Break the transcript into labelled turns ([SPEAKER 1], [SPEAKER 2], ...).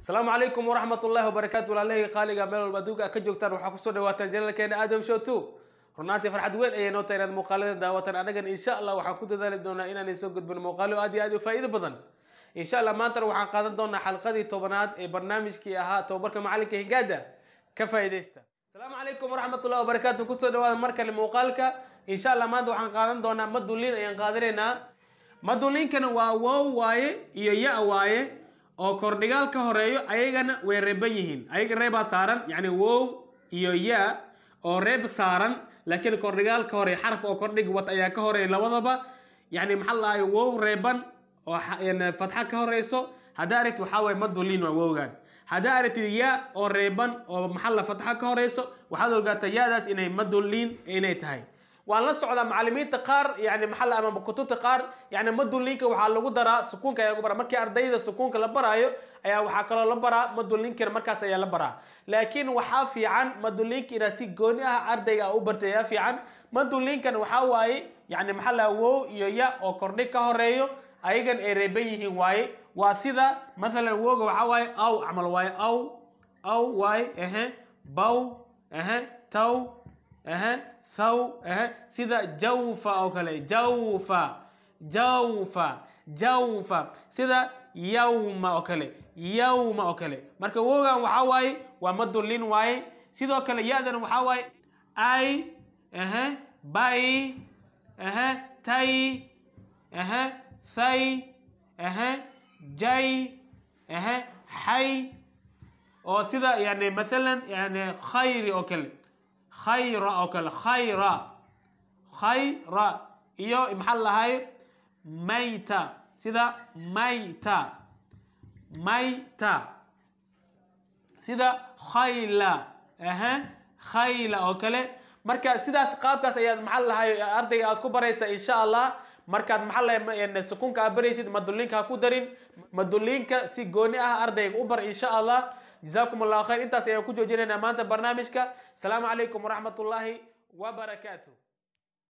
[SPEAKER 1] asalaamu calaykum waraxmat ullahi wabarakaatu walaalahayga qaaliga meel walba adduunka ka joogtaan waxaa kusoo dhawaataan janalkeena aadam show two runaantii farxad weyn ayay noo tahay inaad muuqaalada daawatan annagan insha allah waxaan ku dadaali doonaa inaan soo gudbin muuqaalo aad iyo aad u faa'iido badan insha allah maantana waxaan qaadan doonaa xalqadii tobanaad ee barnaamijkii ahaa tobabarka macalinka hingaada ka faa'iidaysta asalaamu calaykum waraxmat ullahi wabarakaatu kusoo dhawaada mar kale muuqaalka insha allah maanta waxaan qaadan doonaa maduliin ayaan qaadanaynaa maduliinkana waa wow waaye iyo ya waaye oo kordhigaal ka horeeyo ayagana way reeban yihiin ayaga reebaa saaran yacni wow iyo ya oo reeb saaran laakiin kordhigaal ka horeeya xaraf oo kordhig wat ayaa ka horeeya labadaba yacni maxaa lahay wow reeban oo fatxa ka horeyso haddaa aragtid waxaa waye maduliin waa wowgan haddaa aragtid ya oo reeban oo maxalla fatxa ka horeyso waxaad ogaataa ya-daas inay maduliin inay tahay waan la socdaa macalimiinta qaar yani maxalla ama kutubta qaar yani madulinka waxaa lagu daraa sukuunka ayaa lagu baraa markii ardayda sukuunka la baraayo ayaa waxaa kaloo la baraa madulinkana markaas ayaa la baraa laakiin waxaa fiican madulinka inaad si gooni ah ardayga a u bartay ayaa fiican madulinkan waxaa waaye yani maxaa laha wow iyo ya oo kordhig ka horeeyo ayagan ay reeban yihiin waaye waa sida mathalan wowga waxaa waaye aw camal waaye aw aw waaye ehe baw ehe taw ehe thaw ehe sida jawfa oo kale jawfa jawfa jawfa sida yawma oo kale yawma oo kale marka wogan waxaa waaye waa madulin waaye sidoo kale ya-dan waxaa waaye ay ehe bay ehe tay ehe thay ehe jay ehe xay oo sida yani mathalan yani khayri oo kale khayra oo kale khayra khayra iyo maxaa lahay mayta sida mayta mayta sida khayla aha khayla oo kale marka sidaas qaabkaas ayaad maxaa lahay ardayga aad ku baraysa insha allah markaad maxaa lahay sukunka aad baraysid madulinka ha ku darin madulinka si gooni ah ardayga u bar insha allah جزاكم الله خير انت سيكون جوجينا مانتا برنامجك السلام عليكم ورحمة الله وبركاته